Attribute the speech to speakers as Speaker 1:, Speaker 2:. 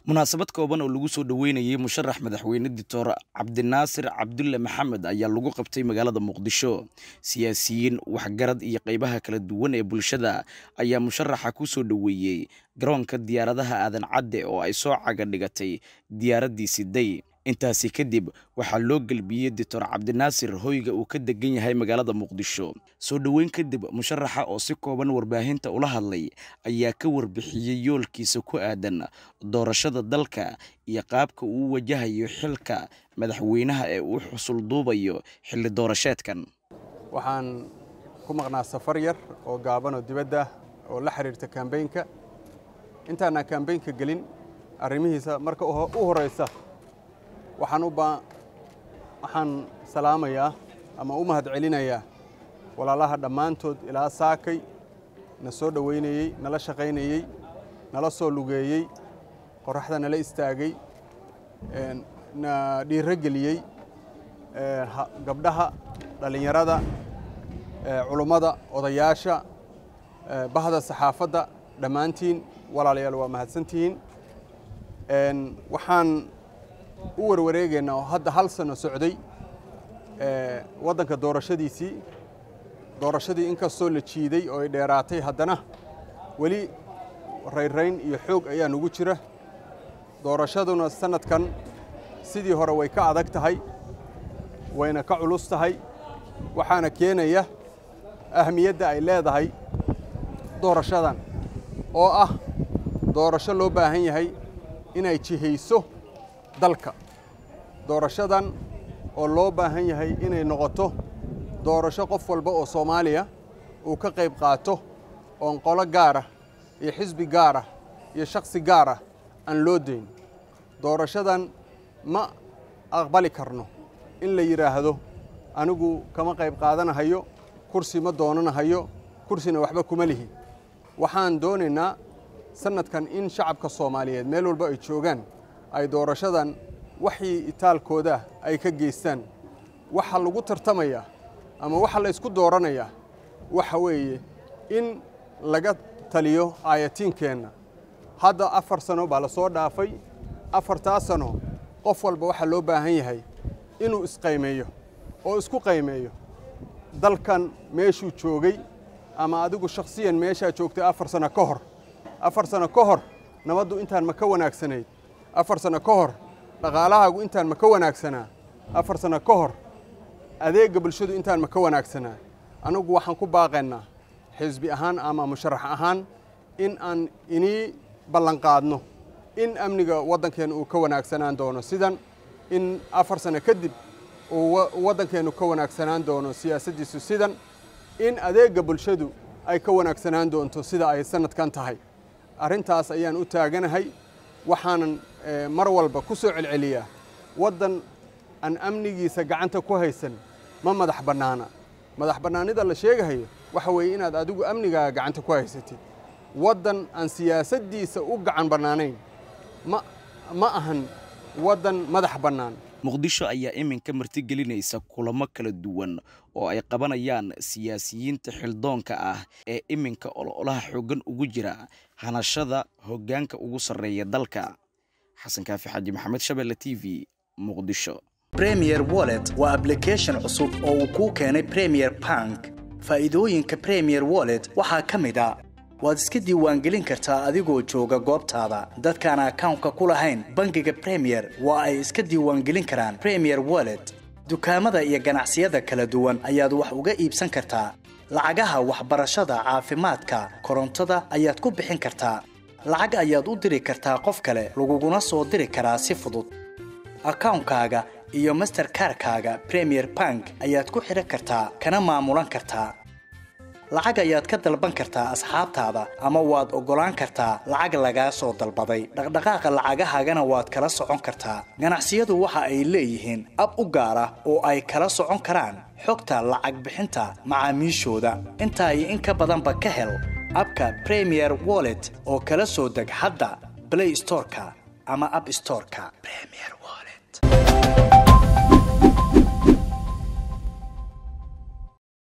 Speaker 1: munaasabad kooban oo lagu soo dhoweynayay musharax madaxweyne doctor cabdinaasir cabdulle maxamed ayaa lagu qabtay magaalada muqdisho siyaasiyiin waxgarad iyo qeybaha kala duwan ee bulshada ayaa musharaxa ku soo dhoweeyey garoonka diyaaradaha aadan cadde oo ay soo caga dhigatay diyaaraddii siday intaasi kadib waxaa loo gelbiyey doctor cabdinaasir hoyga uu ka degan yahay magaalada muqdisho soo dhoweyn kadib musharaxa oo si kooban warbaahinta ula hadlay ayaa ka warbixiyey yoolkiisa ku aadan doorashada dalka iyo qaabka uu wajahayo xilka madaxweynaha ee uu xusul duubayo xilli doorasheedkan
Speaker 2: waxaan ku maqnaa safar yar oo gaaban oo dibadda oo la xiriirta kambeynka intaanaan kambeynka gelin arrimihiisa marka u horeysa waxaan u baa waxaan salaamayaa ama u mahad celinayaa walaalaha dhammaantood ilaa saakay na soo dhoweynayey nala shaqaynayey nala soo lugeeyey qorraxda nala istaagay na dhiiro geliyey gabdhaha dhallinyarada culummada odayaasha bahda saxaafadda dhammaantiin walaalayaal waa mahadsantihiin waxaan u warwareegaynaa oo hadda hal sano socday waddanka doorashadiisii doorashadii inkastoo la jiiday oo ay dheeraatay haddana weli rayrayn iyo xoog ayaa nugu jira doorashaduna sannadkan sidii hore way ka adag tahay wayna ka culus tahay waxaana keenaya ahmiyadda ay leedahay doorashadan oo ah doorasho loo baahan yahay inay jihayso dalka doorashadan oo loo baahan yahay inay noqoto doorasho qof walba oo soomaaliya uu ka qayb qaato oon qolo gaarah iyo xisbi gaarah iyo shakhsi gaarah aan loo dayn doorashadan ma aqbali karno in la yidhaahdo anigu kama qayb qaadanahayo kursi ma doonanahayo kursina waxba kuma lihi waxaan doonaynaa sannadkan in shacabka soomaaliyeed meel walba ay joogaan ay doorashadan waxii itaalkooda ay ka geystaan waxa lagu tartamayaa ama waxa la ysku dooranayaa waxa weeye in laga taliyo aayatiinkeenna hadda afar sano baa la soo dhaafay afartaa sano qof walba waxaa loo baahan yahay inuu isqaymeeyo oo isku qaymeeyo dalkan meeshuu joogay ama adigu shakhsiyan meeshaa joogtay afar sano ka hor afar sano ka hor nabaddu intaan ma ka wanaagsanayd afar sano ka hor dhaqaalahaagu intaan ma ka wanaagsanaa afar sano ka hor adeegga bulshadu intaan ma ka wanaagsanaa anigu waxaan ku baaqaynaa xisbi ahaan ama musharax ahaan in aan inii ballanqaadno in amniga waddankeenna uu ka wanaagsanaan doono sidan in afar sano kadib uu waddankeennu ka wanaagsanaan doono siyaasaddiisu sidan in adeegga bulshadu ay ka wanaagsanaan doonto sida ay sannadkan tahay arrintaas ayaan u taaganahay waxaanan mar walba ku soo celceliyaa waddan aan amnigiisa gacanta ku haysan ma madax bannaana madax bannaanida la sheegahayo waxa weeye inaad adigu amnigaaga gacanta ku haysatid waddan aan siyaasaddiisa u gacan bannaanayn ma ma ahan waddan madax bannaan
Speaker 1: muqdisho ayaa iminka martigelinaysa kulamo kala duwan oo ay qabanayaan siyaasiyiinta xildoonka ah ee iminka ololaha xooggan ugu jira hanashada hoggaanka ugu sarreeya dalka xasan kaafi xaaji maxamed shabelle t v muqdisho
Speaker 3: bremier wallet waa ablication cusub oo uu kuu keenay premier bank faa'iidooyinka premier wallet waxaa ka mid a waad iska diiwaangelin kartaa adigoo jooga goobtaada dadkaan akawnka ku lahayn bangiga bremiyer waa ay iska diiwaangelin karaan bremiyer wallet dukaamada iyo ganacsiyada kala duwan ayaad wax uga iibsan kartaa lacagaha waxbarashada caafimaadka korontada ayaad ku bixin kartaa lacag ayaad u diri kartaa qof kale laguguna soo diri karaa si fudud akawnkaaga iyo masterkarkaaga bremiyer bank ayaad ku xidhan kartaa kana maamulan kartaa lacag ayaad ka dalban kartaa asxaabtaada ama waad oggolaan kartaa lacag lagaa soo dalbaday dhaqdhaqaaqa lacagahaagana waad kala socon kartaa ganacsiyadu waxa ay leeyihiin ab u gaar ah oo ay kala socon karaan xogta lacag bixinta macaamiishooda intaa iyo in ka badanba ka hel abka bremier wallet oo kala soo deg hadda blay storeka ama ab storeka